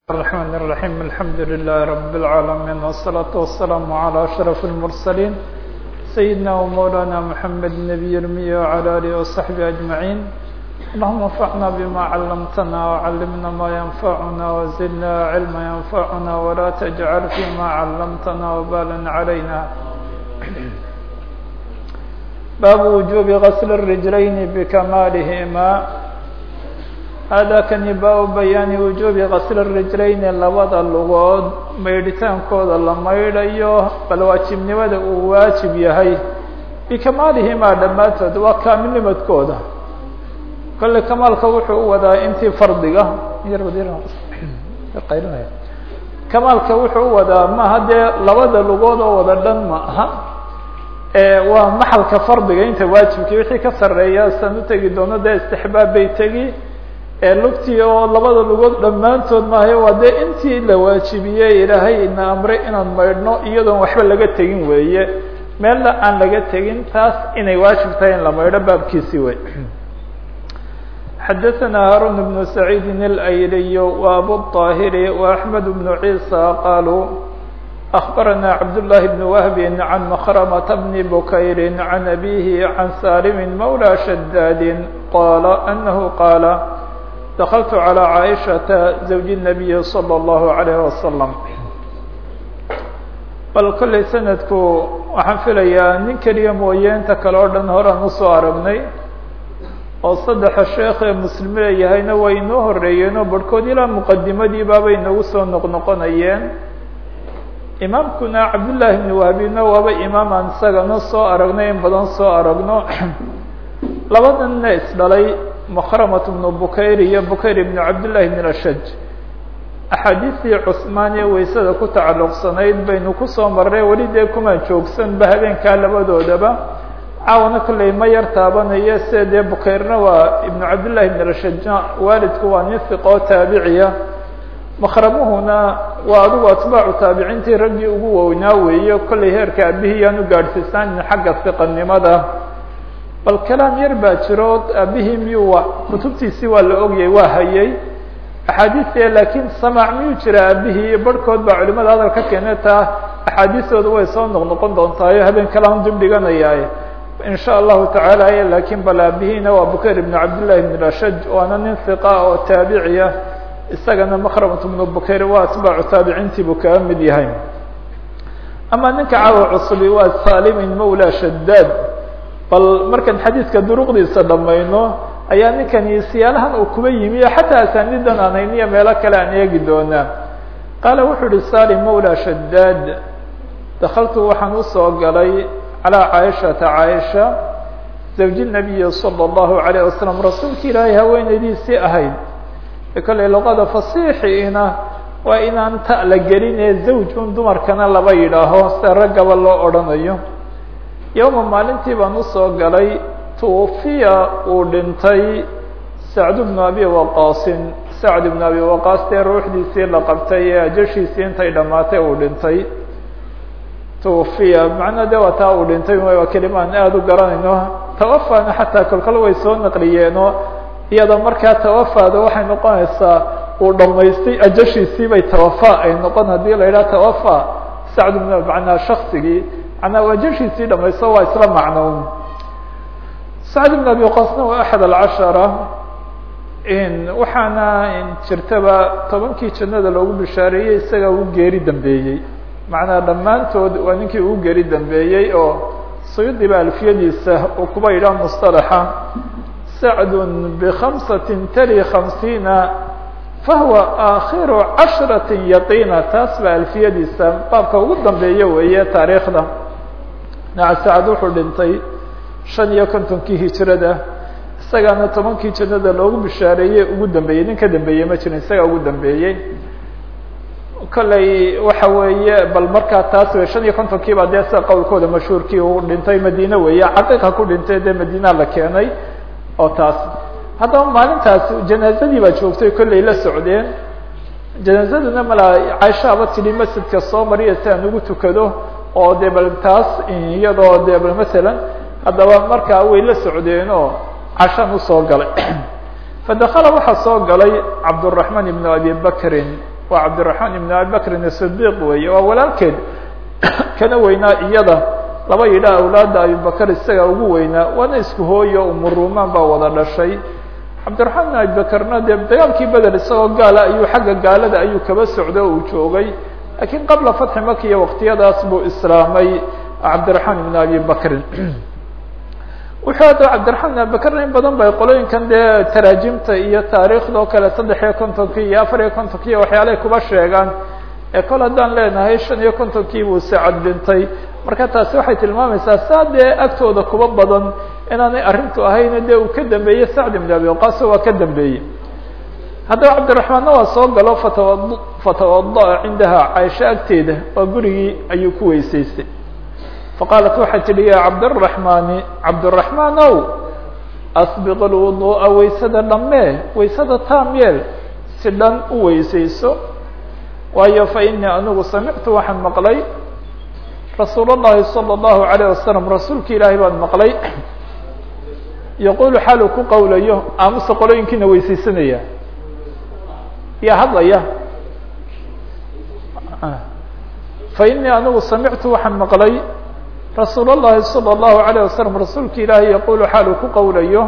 الرحمن الرحيم الحمد لله رب العالمين والصلاة والسلام على أشرف المرسلين سيدنا ومولانا محمد النبي المي وعلى آله وصحبه أجمعين اللهم انفعنا بما علمتنا وعلمنا ما ينفعنا وزدنا علما ينفعنا ولا تجعل فيما علمتنا وبالا علينا باب وجوب غسل الرجلين بكمالهما hada kani baa bayaani wujuubi kasli rijlayni labada lugood maydhitaankooda la maydhayo bal waajibnimada uu waajib yahay bikamaalihimaa dhammaantood waa kaamilnimadkooda kolle kamaalka wuxuu u wadaa intii fardiga kamaalka wuxuu u wadaa maaha dee labada lugood oo wada dhan ma aha waa maxalka fardiga inta waajibkii wixii ka sareeya san utegi doono dee istixbaab bay tegi lugtii oo labada lugood dhammaantood maahay waa dee intii la waajibiyey ilaahay ina amray inaan maydhno iyadoon waxba laga tegin weeye meelna aan laga tegin taas inay waajib tahay in la maydho baabkiisii wey xadaثna haarun بن سacيidi الأyliy وabu الطاhiri وأحmed بن عيسى qaluu أخbarana cabdاللahi بن وهb عan مkrمة بن bukayr عan أbيه عan salim mولى شdاd qala أنه qاl دخلت على عائشة زوج النبي صلى الله عليه وسلم bal kollay sanadku waxaan filayaa nin keliya mooye inta kale oo dhan horaan usoo aragnay oo saddexa sheekh ee muslim leeyahayna way inoo horeeyeen oo barhkood ilaa muqadimadii baabay inagu soo noqnoqonayeen imaamkuna cabdullaahi ibni wahbina waaba imaam aan isagana soo aragnay in badan soo aragno labadanna isdhalay mkrmt بن bukayr iyo bukayr بn cabdالlahi بn ashaj axaadiistii cثmaan ee weysada ku tacalluqsanayd baynu kusoo marnay weli dee kumaan joogsanba habeenkaa labadoodaba caawana kolley ma yar taabanayo sida dee bukayrna waa ibn cabdالlahi بn ashajna waalidku waa nin hiqoo taabiciya makramuhuna waa adigu atbaacu taabiciintii raggii ugu wownaa weeye kolley heerka abihii yaan u gaadhsiisaanin xagga hiqanimada bal kalaam yar baa jiro aabihii miyuu kutubtiisii waa la ogyay waa hayay axaadiiste laakiin samaac miyuu jira aabihii barhkood baa culimada hadal ka keene taa axaadiistooda way soo noqnoqon doontaayo habeen kalaan dib dhiganayaaye in sha allahu tacaala laakiin bal aabihiina waa bukayr ibn cabdillahi ibn ashaj waana nin hiqa oo taabiciya isagana makramat bnu bukayr waa atbaacu taabiciintii buu kaga mid yahay ama ninka caawa cusubi waa salimin mawla shadaad bal markaan xadiidka duruqdiisa dhamayno ayaa ninkani siyaalahan uu kuba yimi xataa asaanidan aan hayniyo meelo kale aan eegi doonaa qaala wuxuu uhi salim mawla shadaad dakaltu waxaan usoo galay calىa caaishata caaisha zawji nabiyi salى اllahu alayه wasalam rasuulka ilaahay haweeneydiisii ahayd kolley luqada fasiixiina waa inaan ta la gelinee zawjun dumarkana laba yidhaaho sida raggaba loo odhanayo yowma maalintii baan usoo galay tuufiya uu dhintay sacd bnu abi waqaasin sacd ibnu abi waqaas dee ruuxdiisii la qabtay ee ajashiisii intay dhammaatay uu dhintay tuufiya macnaa de waa taa uu dhintay waa kelimaan aada u garanayno tawafana xataa kolkol way soo naqliyeenoo iyada markaa tawafaada waxay noqonaysaa uu dhamaystay ajashiisii bay tawafa ay noqon haddii la yidhaha tawafa sacd bn macnaa shaksigii manaa ajashiisii dhamaysto waa isla macnown sacd bn abi qasna waa axad alcashara waxaana jirtaba tobankii jannada loogu bishaareeyey isaga ugu geeri dambeeyey macnaa dhammaantood waa ninkii ugu geeri dambeeyey oo suyudi ba alfiyadiisa uu kuba yidhaha musطalaxa sacdun bikhamsatin tali khamsiina fahuwa aakhiru cashrati yaqiina taas baa alfiyadiisa baabka ugu dambeeya weeye taariikhda sacad wuxuu dhintay shan iyo kontonkii hijrada isagaana tobankii jannada loogu bishaareeyey ugu dambeeyey nin ka dambeeyey ma jirin isagaa ugu dambeeyey kolley waxa weeye bal markaa taas wey shan iyo kontonkii baa dee sida qowlkooda mashhuurkii uu dhintay madiine weeye caqiiqa ku dhintay dee madiina la keenay oo taas haddaba maalintaas janaazadii baa joogtay kolley la socdeen janaazaduna malaa caishaaba tidhi masjidka soo mariya si aan ugu tukado oo de bal taas iyadoo de bal masalan haddaba markaa way la socdeen oo cashaan usoo galay fadakala waxaa soo galay cabdالرaحman ibn abi bakrin waa cabdiraxmaan ibn abi bakrin asidiq weeye waa walaalkeed kana weynaa iyada laba yidha awlaadda abibakar isaga ugu weynaa waana isku hooyo umurumaan baa wada dhashay cabdiraxmaan ibn abibakarna dee dagaalkii beder isagoo gaala ayuu xagga gaalada ayuu kaba socday oo uu joogay lakiin qabla fatxi makiya waqtiyadaas buu islaamay cabdiraxmaan ibn abi bakrin wuxuu hadda cabdiraxmaan ibn abibakarna in badan bay qolooyinkan dee taraajimta iyo taariikhda oo kale saddex iyo kontonkii iyo afar iyo kontonkii waxyaalahay kuba sheegaan ee kol haddaan leenahay shan iyo kontonkii buu sacad dhintay marka taasi waxay tilmaamaysaa saa dee agtooda kuba badan inaanay arrintu ahayn dee uu ka dambeeyey sacd ibn abi waqaas waa ka dambeeyey haddaba cabdiraxmaanna waa soo galo fatawa fatawada'a cindaha caaisho agteeda waa gurigii ayuu ku weysaystay faqaalat waxay tidhi ya cabdiraxmaani cabdiraxmaan ow asbiq lwuduu'a waysada dhammee waysada taam yeel si dhan u weysayso waayo fa inii anigu samictu waxaan maqlay rasuul اllahi salى اllahu alayه wasalam rasuulki ilaahay baan maqlay yaqulu xaal uu ku qowlayo amase qolooyinkiina weysaysanaya yaa hadlaya fa inii anigu samictu waxaan maqlay rasuul اllahi salى اllahu alayه wasalam rasuulki ilaahay yaqulu xaal uu ku qowlayo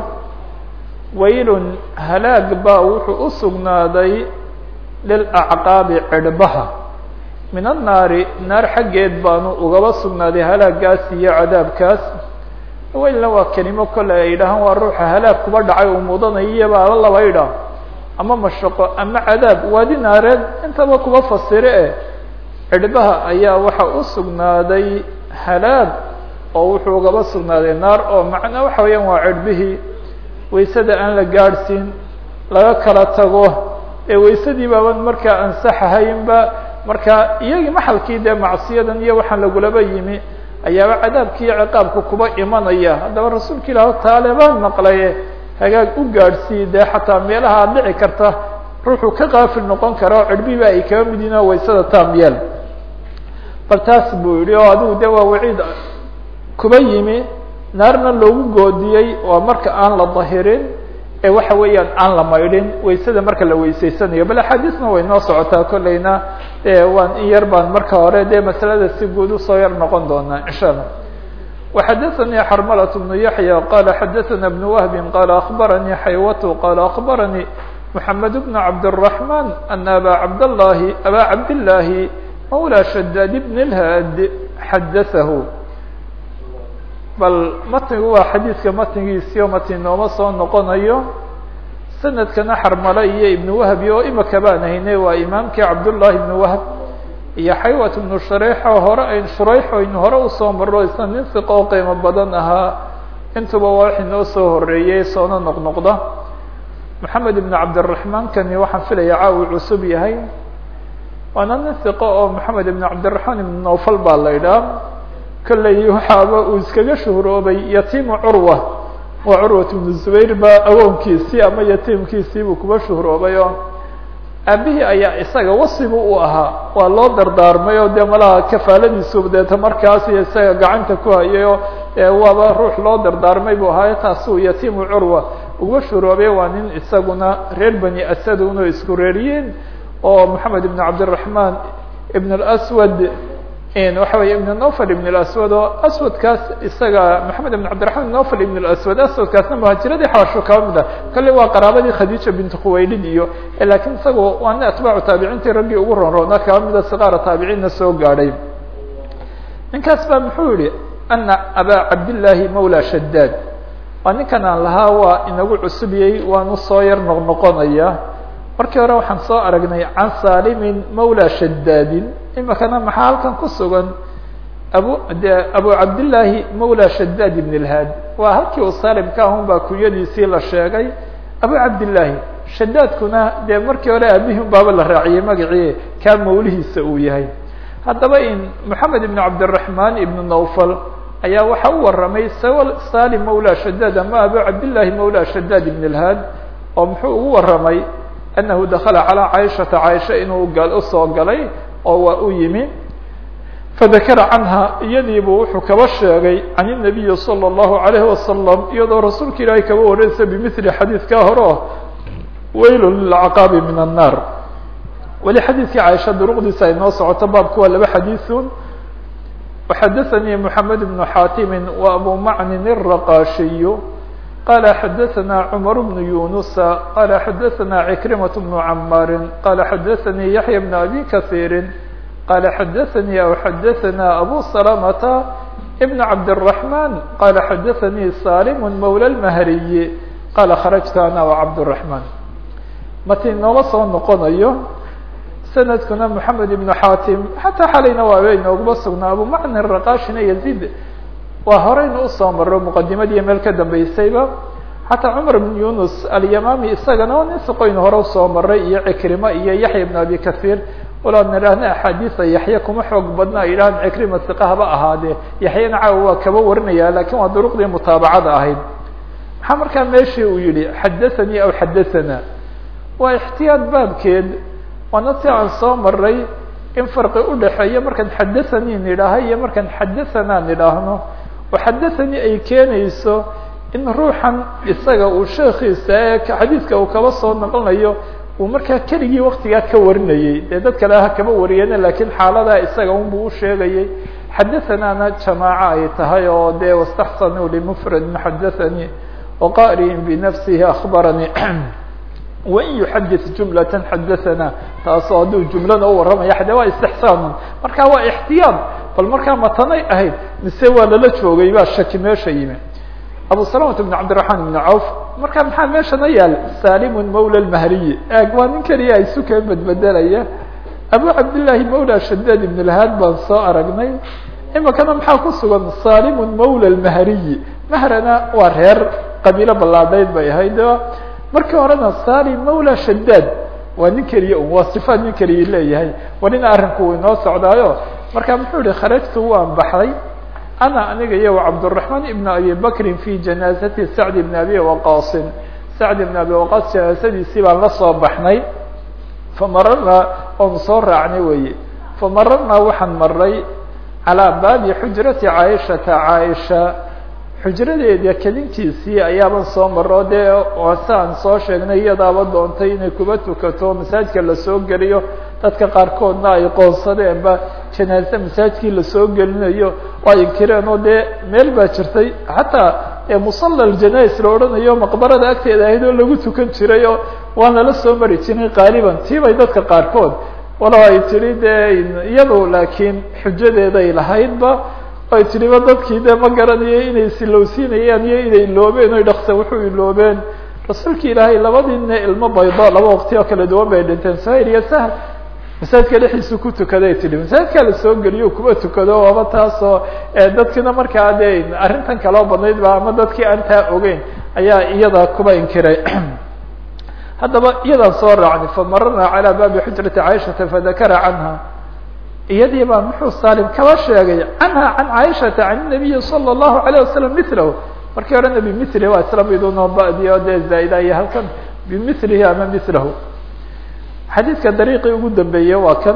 waylun halaag baa wuxuu u sugnaaday lilacqaabi cirhbaha min annaari naar xaggeed baanu ugaba sugnaaday halaagaas iyo cadaabkaas weylna waa kelimo kole ay yidhaahaan waa ruuxa halaag kuba dhacay uu mudanayaba ala laba idhaah ama mashaqo ama cadaab waadi naareed intaba kuba fasire eh cirhbaha ayaa waxa u sugnaaday halaag oo wuxuu ugaba sugnaaday naar oo macnaa waxa weeyaan waa cirhbihii waysada aan la gaadhsiin laga kala tago ee waysadii baaban markaa ansaxahaynba marka iyagii maxalkii dee macsiyadan iyo waxaan lagulaba yimi ayaaba cadaabki iyo ciqaabka kuba imanaya haddaba rasuulka ilaah taale baan maqlaye hagaag u gaadhsii dee xataa meelaha dhici karta ruuxuu ka qaafil noqon kara oo cirbihiba ay kaba mid yihin oo waysada taamyeel bal taas buu yihi oo adigu de waa waciid kuba yimi naarna loogu goodiyey waa marka aan la dahirin ee waxa weeyaan aan la maydhin waysada marka la weysaysanayo bal axaadiisna way noo socotaa kolleyna e waan in yar baan marka hore dee masalada si guud usoo yar noqon doonaa insha allah وxadaثnي xrmlة بن yaحyى qala xadaثna بن wهb qala aخbaranii xaywat qala aخbaranii محamed بن cabdالرحمن أna aba cabdالlahi aba cabdالlahi mawlى shadاd بن الhad xadaثahu bal matnigu waa xadiidka matnigiisio matni nooma soo noqonayo sanadkana xarmale iyo ibn wahbi oo imaka baan haynay waa imaamkii cabdullahi ibn wahb iyo xaywat ibnu shureyx oo hore ayn shureyx aynu hore usoo marro isna nin siqo oo qiimo badan ahaa intuba waa wax inoo soo horeeyey soona noqnoqda maxamed ibn cabdiraxmaan kani waxaan filaya caawi cusub yahay waana nin siqo oo maxamed ibn cabdiraxmaan ibn nawfal baa la idhaah kolley waxaaba uu iskaga shuhroobay yatiimu curwa waa curwat ibnu zubayr ba awoonkiisii ama yatiimkiisii buu kuba shuhroobay oo aabihii ayaa isaga wasibu u ahaa waa loo dardaarmay oo dee malaha kafaaladiisu deeta markaas iyo isaga gacanta ku hayay oo waaba ruux loo dardaarmay buu ahaa taasuu yatiimu curwa uga shuhroobay waa nin isaguna reer bani asad una isku reeriyiin oo maxamed ibn cabdiraxmaan ibn اlswad waxa weeye ibn nofl ibn اaswad oo aswadkaas isaga maxamed ibn cabdiraحman ibn nofl ibn اaswad aswadkaasna muhaajiradii xabasho kaba mid ah kale waa qaraabadii khadiija bint khuwaylid iyo lakiin isaga waana atbaacu taabiciintii raggii ugu ronroona kaba mida siqaara taabiciinna soo gaadhay ninkaas baa muxuu yihi ana aba cabdillaahi mawla shadaad waa ninkan aan lahaa waa inagu cusubiyey waanu soo yar noqnoqonaya markii hore waxaan soo aragnay can salimin mawla shadaadin imikana maxaa halkan ku sugan abu de abu cabdillaahi mawla shadaad ibn اlhaad waa halkii uu salim ka ahun baa kunyadiisii la sheegay abu cabdillaahi shadaadkuna dee markii hore aabihii un baaba la raaciyey magacii kaa mawlihiisa uu yahay haddaba in moxamed ibn cabdiraحmaan ibn nawfal ayaa waxa u waramay salim mawla shadaad ama abu cabdillaahi mawla shadaad ibn اlhaad oo muxuu ugu waramay anahu dakala calىa caaishata caaisha inuu usoo galay oo waa u yimi fadakara canha iyadiibu wuxuu kaba sheegay can الnabiyi salى الlahu عalayhi wasalam iyadoo rasuulka ilaahay kaba wareysa bimili xadiidkaa hore o weyl lilcaqaabi min الnaar weli xadiidkii caaisha duruqdiisa ay noo socoto baabku waa laba xadiiثun وxadaثnي محamed بن xatim وأbu macnin الرaqashiy qala xadaثna cmar بن yunusa qala xadaثna عكrimaة بن cmاr qala xadaثnي yaحyى بن abi kaثيiri qala xadaثnي aw xadaثna abu سلمة بن cabdالرحمن qala xadaثnي salim mولى الmhriي qala kharajtu ana وcabdالرحمن mati noola soo noqonayo sanadkuna moxamed ibnu xatim xataa xalayna waaba inooguma sugnaa abu macnin raqashina yazid waa horeyna usoo maro muqadimadiiyo meel ka dambeysayba xataa cumar ibn yunus alyamami isagana waa nin siqoyn hore usoo maray iyo cikrima iyo yaxya ibn abi kahiir walaad nidhaahna axaadiisa yaxya kuma xoog badna ay yidhahdaan cikrima siqa haba ahaadee yaxyana caawa waa kaba warinaya lakin waa duruqdii mutaabacada ahayd maxaa markaa meeshii uu yihi xadathanii aw xadathana waa ixtiyaad baabkeed waana si aan soo maray in farqi udhaxeeya markaan xadathanii nidhaaha iyo markaan xadahanaa nidhaahno oo xadathanii ay keenayso in ruuxan isaga uu sheekiisa ee xadiidka uu kaba soo noqonayo uu markaa keligii waktigaa ka warinayey dee dad kale ha kaba wariyeen lakiin xaaladaa isaga unbuu usheegayay xadathanaana jamaaco ay tahay oo dee wastaxsanuu limufradin xadathanii waqari'in binafsihi akbaranii wain yuxadit jumlatan xadathana taasoo hadduu jumlada u warramaya de waa istixsaanun marka waa ixtiyaad bal markaa matanay ahayd mise waa lala joogay baa shaki meesha yimi abu salamata bn cabdiraxmaan ibn cawf marka maxaa meeshana yaal salimun mawla lmahriyi eeg waa nin keliya isu kee bedbedelaya abu cabdillaahi mawla shadaad ibn lhaad baan soo aragnay imikana maxaa ku sugan salimun mawla lmahriyi mahrana waa reer qabiilo ballaadhayd bay ahayd markii horena salim mawla shadaad waa nin keliya un waa sifaad nin keliya leeyahay walina arrinku uu inoo socdaayo marka muxuu yihi kharajtu waan baxday ana aniga iyo cabdالرaحman ibn abi bakrin fi janaazati sacd ibn abi waqasin sacd ibn abi waqas janaazadiisii baan la soo baxnay famararnaa oon soo raacnay weye famararnaa waxaan maray calىa baabi xujrati caaishata caaisha xujradeeda kelinkiisii ayaaban soo maro dee si aan soo sheegnay iyadaaba doontay inay kuba tukato masaajidka lasoo geliyo dadka qaarkoodna ay qoonsadeenba janaaze masaajidkii lasoo gelinayo waa inkireen oo dee meel baa jirtay xataa musalla aljanais la odhanayo maqbarada agteeda ahayd oo lagu tukan jiray oo waan lala soo mari jiray qaaliban tiibay dadka qaarkood walow ay tihi dee iyadu laakiin xujadeeday lahaydba ay tiriba dadkii de ma garanayo inay silowsiinayaan iyo inay iloobeen oy dhaksa wuxuu iloobeen rasuulka ilaahay labadiina ilmo baydo laba waqti oo kala duwan bay dhinteen sahir iyo sahl masaajidka dhexdiisu ku tukaday tihi masaajidkaa lasoo geliyo kuba tukado aba taasoo dadkina markaa de arrintan kaloo badnayd ba ama dadkii aan taa ogeyn ayaa iyada kuba inkiray haddaba iyadaan soo raacnay famararna calى baabi xujrati caaishata fadakara canha iyadii baa muxuu salim kaba sheegay canha can caaishata can nabiyi salى الlahu عalيه wasalam milahu markii hore na bimili waa isla midunoo badiyo dee zaaida iyo halkan bimilihi ama milahu xadiidka dariiqii ugu dambeeyey waa kan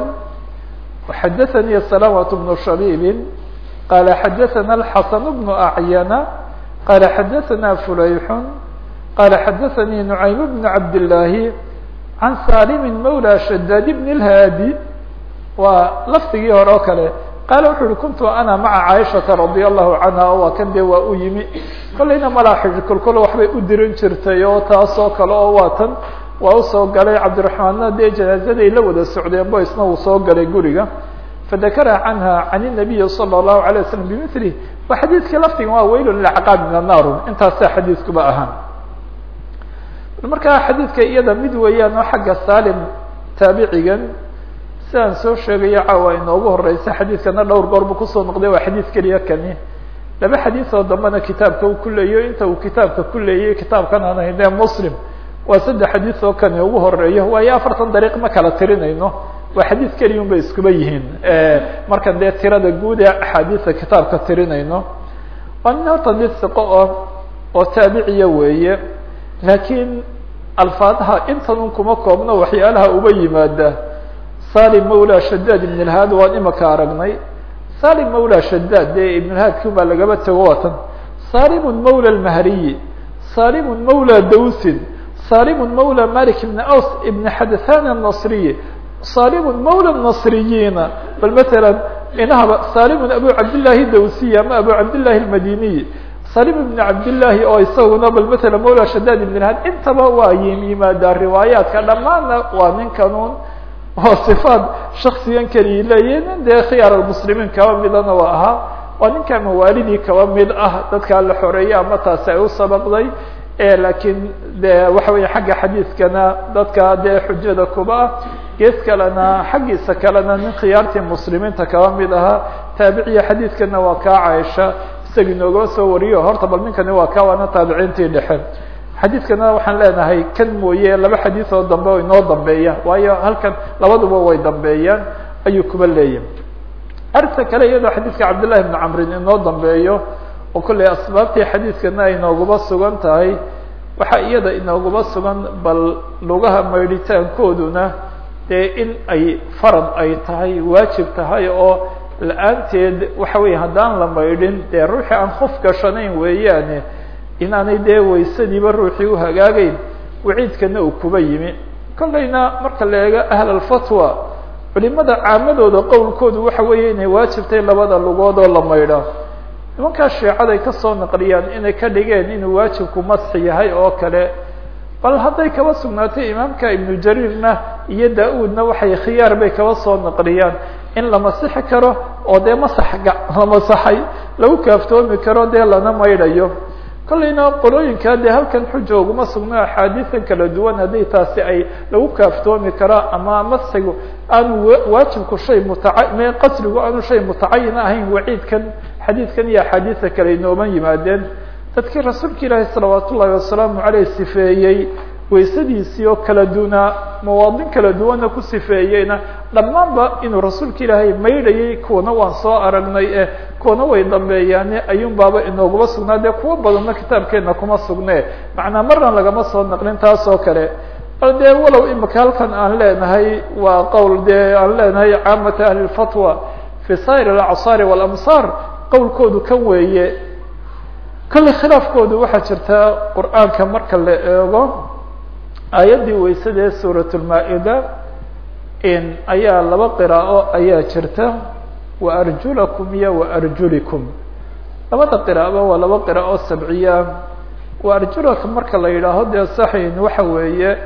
xadaثanii salamة bnu shabibi qala xadaثana اxasan bnu acyana qala xadaثana fulayxun qala xadaثanii nucaym bn cabdالlahi can salimi mawlى shadaad bn اlhaadi waa lafdigii hore oo kale qaala wuxu uhi kuntu ana maca caaishata radia allahu canha oo waa kan dee waa u yimi kollayna malaaxij kolkol waxbay u dirin jirtay oo taasoo kale oo waa tan waa usoo galay cabdiraxmaanna dee janaazaday la wada socdeen bo isna uu soo galay guriga fadakara canha can الnabiyi salى الlahu عalيه waslm bimili waa xadiidkii lafdiga waa weyl lacqaab min annaarun intaasaa xadiidkuba ahaan markaa xadiidka iyada mid weeyaan oo xagga salim taabicigan sidaan soo sheegayo caawa inoogu horeysa xadiidkana dhowr goor buu kusoo noqday waa xadiid keliya kani laba xadiid oo dambena kitaabka uu ku leeyo inta uu kitaabka ku leeyay kitaabkan aan haynee muslim waa saddex xadiid oo kani ugu horeeyo waayo afartan dariiq ma kala tirinayno waa xadiid keliya un bay iskuba yihiin markan dee tirada guud ee axaadiisa kitaabka tirinayno waa nin horta mid siqo oo oo taabiciya weeye laakiin alfaadaha intan un kuma koobno waxyaalaha uba yimaada salim mawla shadaad ibn اlhaad waan imaka aragnay salim mawla shadaad dee ibn lhaadki baa lagaba tego watan salimun mawla lmahriyi salimun mawla dawsin salimun mawla malik ibn aws ibn xadathan الnasriyi salimun mawla nasriyiina bal matala inahaba salimun abu cabdillahi dawsiy ama abu cabdillahi almadiniy salim ibn cabdillaahi oo isaguna bal matala mawla shadaad ibn had intaba waa yimaadaa riwaayaadka dhammaanna waa ninkanuun oo sifaad shaksigan keliya leeyihin dee khiyaar almuslimiin kaba midana waa ahaa waa ninka mawaalidii kaba mid ah dadkaa la xoreeyay ama taasi ay u sabaqday laakiin de waxa weeye xagga xadiidkana dadka dee xujada kuba ah gees kalena xaggiisa kalena nin khiyaartii muslimiinta kaba mid ahaa taabiciya xadiidkana waa kaa caaisha isagi noogaba soo wariyo horta bal ninkani waa ka waana taabiciintii dhexe xadiidkana waxaan leenahay kan mooye laba xadiid oo dambe o inoo dambeeya waayo halkan labaduba way dambeeyaan ayuu kuba leeyahay arrinta kale iyadoo xadiidka cabdillahi bni camrin inoo dambeeyo oo kolley asbaabtii xadiidkana ay nooguba sugan tahay waxaa iyada inooguba sugan bal lugaha maydhitaankooduna dee in ay farad ay tahay waajib tahay oo la-aanteed waxa weeye haddaan la maydhin dee ruuxii aan qof gashanayn weeyaane inaanay dee waysadiiba ruuxii u hagaagayn waciidkana uu kuba yimi kollayna marka la eego ahl alfatwa culimada caamadooda qowlkoodu waxa weeye inay waajibtay labada lugood oo la maydha nimankaa shiicaday kasoo naqliyaan inay ka dhigeen inuu waajibku masxi yahay oo kale bal hadday kaba sugnaatay imaamka ibnu jariirna iyo da-uudna waxay khiyaar bay kaba soo naqliyaan in la masixi karo oo dee masaxga la masaxay lagu kaaftoomi karo dee lana maydhayo kollayna qolooyinkaa dee halkan xuja uguma sugno axaadiisan kala duwan haddii taasi ay lagu kaaftoomi karo ama masxigu aanu waajibku shay mutaca me qasrigu aanu shay mutacayin ahayn waciidkan xadiidkan iyo axaadiisa kale inooman yimaadeen dadkii rasuulka ilaahi salawaat ullahi wasalaamu caleyh sifeeyey waysadiisii oo kala dunaa mawaadin kala duwana ku sifeeyeyna dhammaanba inuu rasuulka ilaahay maydhayay kuwana waan soo aragnay eh kuwana way dambeeyaane ayuun baaba inooguma sugnaa dee kuwa badanna kitaabkeena kuma sugne macnaa marna lagama soo naqlin taas oo kale bal dee walow imika halkan aan leenahay waa qowl dee aan leenahay caamata ahli lfatwa fi sair alacsaari walamsaar qowlkoodu kan weeye kolley khilaafkoodu waxaa jirta qur-aanka marka la eego aayaddii weysada ee suurat lmaa-ida in ayaa laba qiraa'o ayaa jirta wa arjulakum iyo wa arjulikum labada qiraa'aba waa laba qiraa'o sabciya wa arjulakum marka la yidhaaho dee saxin waxa weeye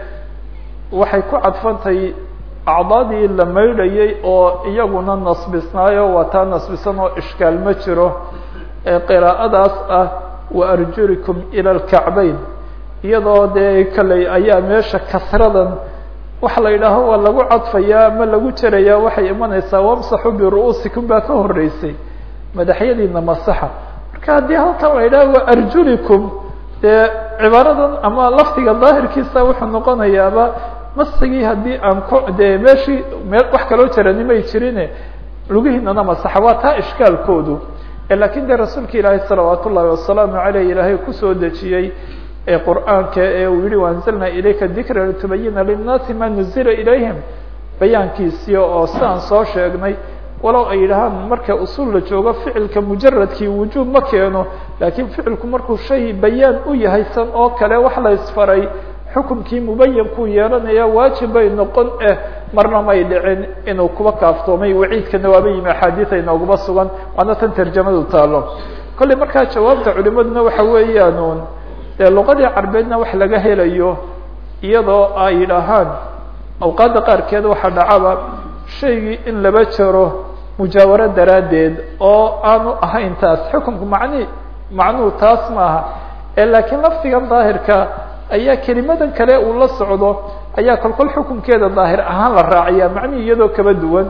waxay ku cadfantay acdaadii la maydhayay oo iyaguna nasbisnaayo waa taa nasbisan oo ishkaal ma jiro ee qiraa'adaas ah wa arjulikum ila alkacbayn iyadoo dee kaley ayaa meesha kasradan waxa la yidhaaho waa lagu cadfayaa ama lagu jerayaa waxay imanaysaa wamsaxu biru-uusikum baa ka horeysay madaxyadiina masaxa marka haddii halkan la yidhaho wa arjulikum dee cibaaradan ama lafdiga daahirkiisa wuxuu noqonayaaba masigii haddii aan ko dee meeshii mee wax kaloo jarani may jirine lugihiinana masaxa waa taa ishkaalkoodu lakin de rasuulka ilaahi salawaat ullahi wasalaamu aleyh ilaahay kusoo dejiyey ee qur'aanka ee uu yihi waanzalna ilayka dikra litubayina linnaasi ma nuzila ilayhim bayaankiisii oo sidaan soo sheegnay walow ay yidhahaan marka usul la joogo ficilka mujaradkii wujuub ma keeno lakin ficilku markuu shay bayaan u yahay san oo kale wax la isfaray xukumkii mubayankuu yeelanaya waajib bay noqon eh marna may dhicin inuu kuba kaaftoomay waciidkana waaba yimi axaadiis ay nooguma sugan waana tan tarjamadu taalo kolley markaa jawaabta culimaduna waxa weeyaan dee luqadii carbeedna wax laga helayo iyadoo ay yidhaahaan awqaadda qaarkeed waxaa dhacaba shaygii in laba jaro mujaawaro daraaddeed oo aanu ahayn taas xukunku macni macnuhu taas maaha laakiin lafdigan daahirka ayaa kelimadan kale uu la socdo ayaa kolkol xukunkeeda daahir ahaan la raaciya macnihi iyadoo kaba duwan